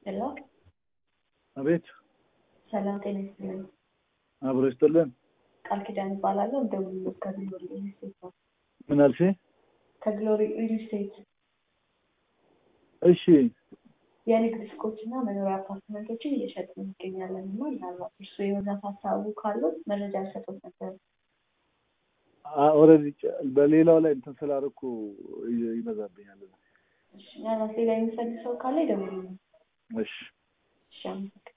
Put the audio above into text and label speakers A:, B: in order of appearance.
A: ሄሎ
B: አቤት
A: ሰላም ጤና ይስጥልኝ።
B: አብሮ ይስጥልን።
A: ቃል ኪዳን እባላለሁ። እንደውሎ ከግሎሪ ሪል ስቴት ነው።
B: ምን አልሽ?
A: ከግሎሪ ሪል ስቴት
B: እሺ
A: የንግድ ሱቆች እና መኖሪያ አፓርትመንቶችን እየሸጥን እንገኛለን እና ምናልባት እርሱ የመግዛት ሀሳቡ ካሉት መረጃ ሰጡት ነበር።
B: ኦልሬዲ በሌላው ላይ እንትን ስላደረኩ ይ- ይበዛብኛል።
A: እሺ፣ ምናልባት ሌላ የሚፈልግ ሰው ካለ ይደውሉ።
B: እሺ
A: እሺ አመሰግናለሁ።